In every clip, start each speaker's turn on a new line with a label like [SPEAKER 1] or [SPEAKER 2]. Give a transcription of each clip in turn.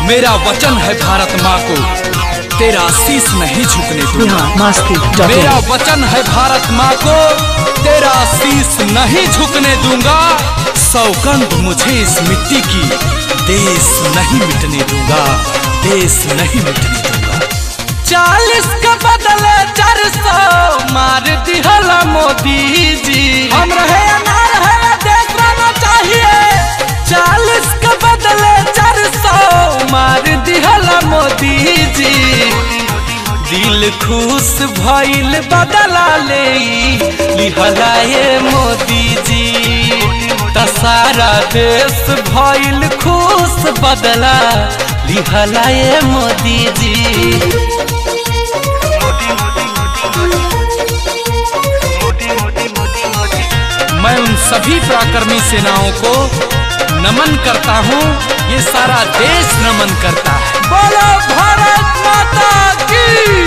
[SPEAKER 1] मेरा वचन है भारत माँ को तेरा शीश नहीं झुकने दूंगा
[SPEAKER 2] बिहार मस्ती डॉट
[SPEAKER 1] मेरा
[SPEAKER 2] इन
[SPEAKER 1] वचन है भारत माँ को तेरा शीश नहीं झुकने दूंगा सौगंध मुझे इस मिट्टी की देश नहीं मिटने दूंगा देश नहीं मिटने दूंगा चालीस का बदले चार सौ मार दिहला मोदी जी हम रहे या ना रहे देश रहना चाहिए चालीस का बदले चार सौ मार दिहला मोदी जी दिल खुश भइल बदला ले लिहला ये मोदी जी त सारा देश भइल खुश बदला लिहला ये मोदी जी मैं उन सभी पराक्रमी सेनाओं को नमन करता हूँ ये सारा देश नमन करता है बोलो भारत माता की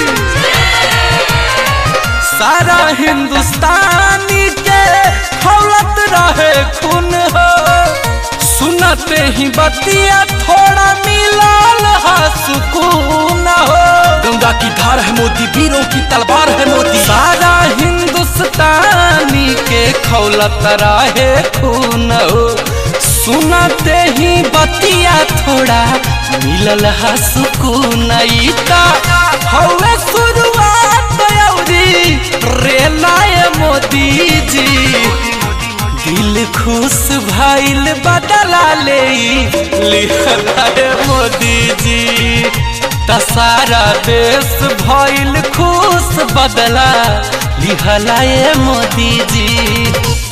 [SPEAKER 1] सारा हिंदुस्तानी के हौलत रहे खून हो सुनते ही बतिया थोड़ा मिलाल हा सुकून हो गंगा की धार है मोदी वीरों की तलवार है मोदी सारा हिंदुस्तानी के खौलत रहे खून हो सुनते ही बतिया थोड़ा मिलल हा सुकून ईता हौवे शुरुआत अवधि रेलाय मोदी जी दिल खुश भइल बदला ले लिखलाय मोदी जी त सारा देश भइल खुश बदला लिखलाय मोदी जी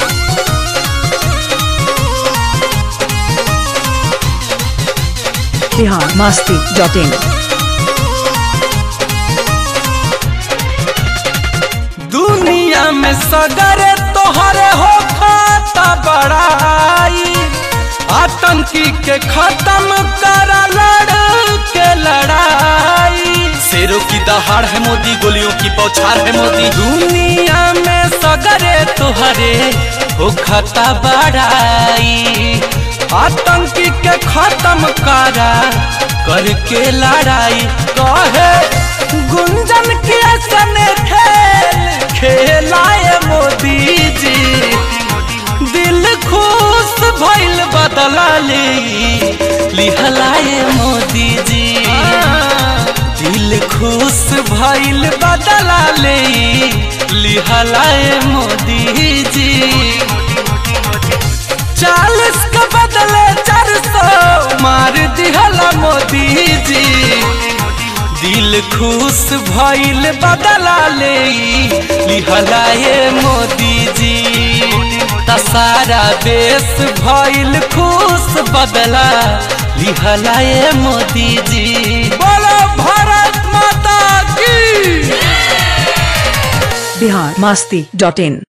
[SPEAKER 2] बिहार मस्ती डॉट इन
[SPEAKER 1] दुनिया में सगरे तोहरे हो खाता बड़ाई आतंकी के खत्म कर लड़ के लड़ाई शेरों की दहाड़ है मोदी गोलियों की बौछार है मोदी दुनिया में सगरे तोहरे हो खाता बड़ाई आतंकी के खत्म करा करके लड़ाई कहे गुंजन के सन खेल खेलाए मोदी जी दिल खुश भइल बदला ले लिहलाए मोदी जी दिल खुश भइल बदला ले लिहलाए मोदी जी चालीस का बदले चार सौ मार दिहला मोदी जी दिल खुश भइल बदला ले लिहला ये मोदी जी त सारा देश भइल खुश बदला लिहला ये मोदी जी बोलो भारत माता की
[SPEAKER 2] बिहार मस्ती डॉट इन